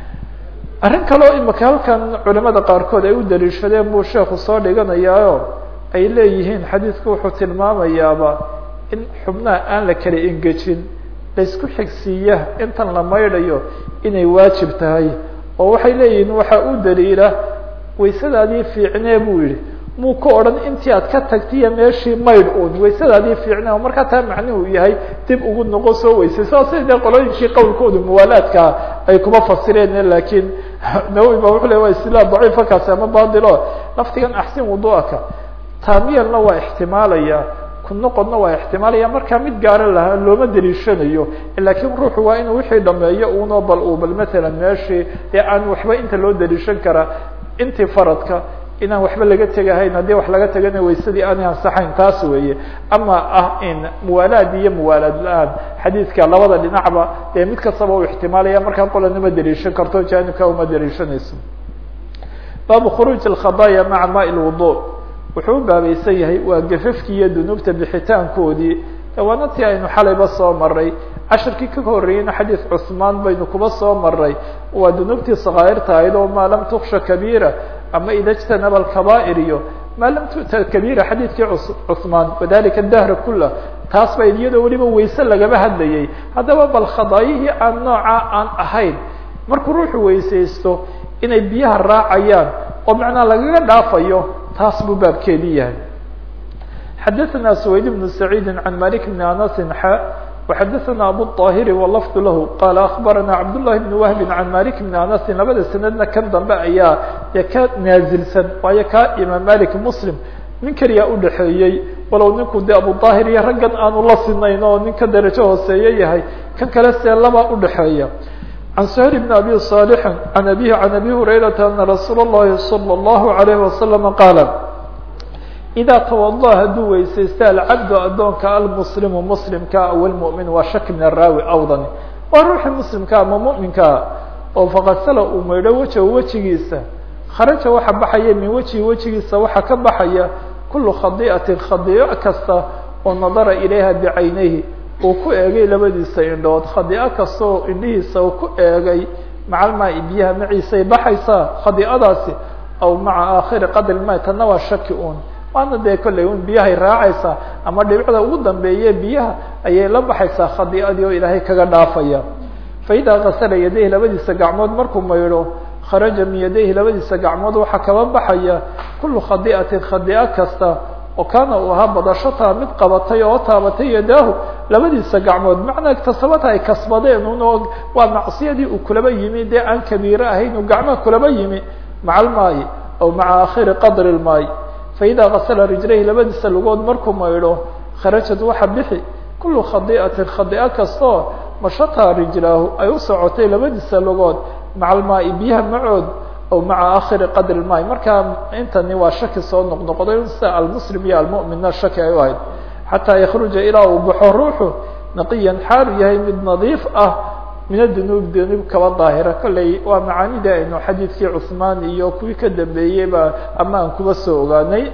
arrin kaleo imika halkan culimada qaarkood ay u daliishadeen buu sheekhu soo dhiganayaayo ay leeyihiin xadiidku wuxuu tilmaamayaaba in xubnaha aan la kala engejin laysku xigsiiya intan la maydhayo inay waajib tahay oo waxay leeyihiin waxaa u daliila waysadaadii fiicnee buu yihi muu ka odhan intii aad ka tagtiyo meeshii maydh un waysadaadii fiicne oo markaa taa macnuhu yahay dib ugu noqo soo weysay saasay dee qolooyinkii qowlkooda muwaalaadka ay kuma fasireen laakiin nawowi ba wuxuu le waa istilaah daciifa kaasi ama baadilo laftigan axsin wuduaka taamiyalna waa ixtimaalaya ku noqodna waa ixtimaalaya markaa mid gaara lahaa looma daliishanayo laakiin ruuxu waa inuu wixii dhameeyo uno bal uu bal matalan meeshii ee aan waxba inta loo daliishan karaa intii faradka inaan waxba laga tegahayn haddii wax laga tegana waysadii aanay ansaxayn taas weeye ama ah in muwaalaad iyo muwaalaad la-aan xadiidka labada dhinacba dee mid kastaba u ixtimaalaya markaa qolana ma daliishan karto janibka uma daliishanayso baabu khuruuj alkhadaaya maca maa lwudu wuxuu u baabaysan yahay waa gafafkii iyo dunuubta bixitaankoodii waana tii aynu xalayba soo maray cashirkii ka horreeyeyna xadiid cusmaan baynu kuba soo maray waa dunuubtii sakaa'irta ahayd oo maa lam tuksha kabiira ama ida jtanaba alkabaa'ir iyo maa lam tu'ta kabiira xadiidkii cusmaan wadalika dahra kula taas ba iyadoo weliba wayse lagaba hadlayay haddaba bal khadaayihii aan noocaa aan ahayn markuu ruuxu weysaysto inay biyaha raacayaan oo macnaa lagaga dhaafayo taas buu baabkeedii yahay xadaثna سwayd بن سacيid عan malik بn anas xa وxadaثna abu الطاhiri wlfd lah qala aخbarana cabdالlahi بn wahbi عan malik بn anasi labada sanadna kan dambe ayaa dee ka naazilsan waayo ka imaam malik mslim nin keliyaa udhaxeeyey walow ninku de abu طاhir iyo raggan aanu la sinayn oo nin ka darajo hooseeye yahay kan kale see labaa udhaxeeya عن سهل بن أبي صالح عن أبيه عن أبي هريرة أن رsuuل اللhi صلى الله عليه وسلم قال إdا توضأ haduu weysaysta الcبد adoonka almسلم mسلمka aw المؤمن waa shak min الraawi awdani waa ruuxi mسلمka ama مؤمiنkaa oo faqasla uu maydho weja wejigiisa kharaja waxa baxaya min wejihi wejigiisa waxa ka baxaya kul khadيئaةi khadيئo kasta oo nadara ilayha bcaynayhi uu ku eegay labadiisa indhood khadii'o kasta oo indhihiisa uu ku eegay macalmaa biyaha maciisay baxaysaa khadii'adaasi aw maca aakhiri qadri ma tanna waa shaki un waana dee kolley un biyahay raacaysaa ama dhibicda ugu dambeeye biyaha ayay la baxaysaa khadii'adii oo ilaahay kaga dhaafaya fa idaa kasala yadayhi labadiisa gacmood markuu maydho kharaja min yadayhi labadiisa gacmood waxaa kaba baxaya kullu khadii'atin khadii'o kasta oo kaana uu ahaa badashataa mid qabatay oo taabatay yadaahu labadiisa gacmood macnaa tasabata ay kasbadeen un oo waa macsiyadii uu kulaba yimi dee aan kabiiro ahayn uu gacmaha kulaba yimi maca almaayi aw maca aakhiri qadri lmaayi fa idaa kasala rijlayhi labadiisa lugood markuu maydho kharajad waxa bixi kullu khadii'atin khadii'o kastaoo mashataa rijlaahu ay u socotay labadiisa lugood maca almaayi biyaha macood aw maca aakhiri qadri lmaay markaa intani waa shaki soo noqnoqday sida almuslim iyo almu'minna shaki ay u ahayd xataa yakruja ilaa uu baxo ruuxu naqiyan xaalu yahay mid nadiif ah min adunuub dunuub kaba daahira kolley waa macaanida aynu xadiidkii cusmaan iyo kuwii ka dambeeyeyba ama aan kuba soo ogaanay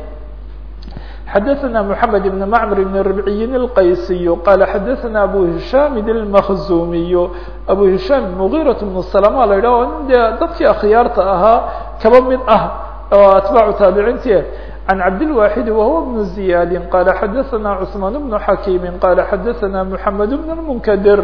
xadaثna mحamed بn mcmr بn ربعiyin الqaysiy qala xadaثna abu hisham الmkzumiy abu hisham mغيraة بن سلama la yidhah nin dee dadkii akhyaarta ahaa kaba mid ah oo atbaacu taabiciinti عن cabdالواxid whuwa بن زiyاd qala xadaثna cثman بن xakيm qala xadaثna mحamed بن المnkdir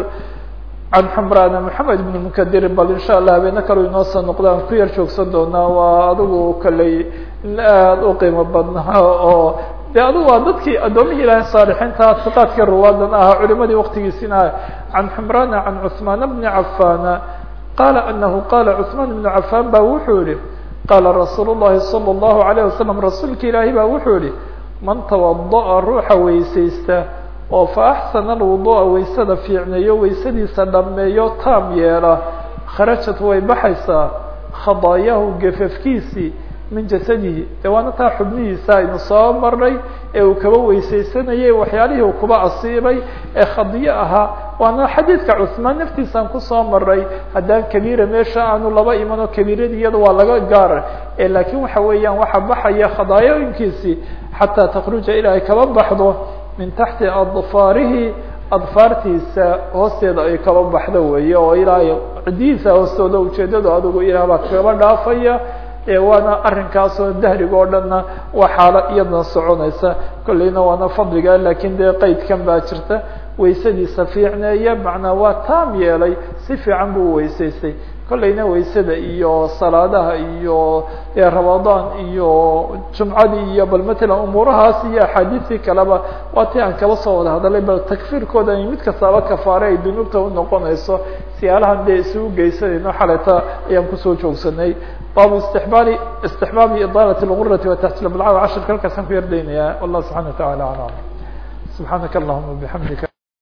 can xmrana mحamed بن mnkdir bal in shاء allah habeena kalo inoo soo noqdaan ku yar joogsan doonaa waa adigu kaley aad u qiimo badnaa oo de adigu waa dadkii addoomihii ilahay saalixiinta siqaadkii ruwaadan ahaa culimadii waktigiisina can xmrana can cثmaan bni cafana qala anahu qala cثmaan بn cafan ba wuxuu yihi qaala rasuul الlahi salى الlahu عalيه wasalam rasuulka ilaahi ba wuxuu yihi man tawadaأa ruuxa weysaysta oo fa axsana alwudu'a waysada fiicneeyo waysadiisa dhameeyo taam yeela kharajat way baxaysaa khadaayahu gafafkiisii min jasadihi de waana taa xubnihiisa aynu soo marnay ee uu kaba weysaysanayay waxyaalihii uu kuba asiibay ee khadiyo ahaa waana xadiidka cusmaan naftiisaan kusoo maray haddaan kabiira meesha aanu laba imano kabiiradii iyada waa laga gaara laakiin waxa weeyaan waxa baxaya khadaayooyinkiisii xataa takruja ilaa ay kaba baxdo min taxti adfaarihi adfaartiisa hoosteeda ay kaba baxdo weeye oo ilaa cidihiisa hoostooda ujeedadu adigu ilaah baa kaba dhaafaya waana arrinkaasoo dahriga oo dhanna waa xaalo iyadna soconaysa kolleyna waana fadliga lakin dee qeydkan baa jirta waysadiisa fiicneeya macnaa waa taam yeelay si fiican buu weysaystay kolleyna waysada iyo salaadaha iyo ramadaan iyo jumcadii iyo bal matalan umuurahaas iyo axaadiistii kaleba waa ti aan kaba soo wada hadalay bal takfiirkooda ay mid kastaaba kafaare ay dunuubta unoqonayso siyaalahan dee isugu geysanayno xaleta ayaan kusoo joogsanay baabu istixbaali istixbaabi idaalat اlgurati wa taxsil bilcaw cashirka halkaasaan ku yardaynaya wallah subxana wa tacala alam subxaanaka allahuma bixamdika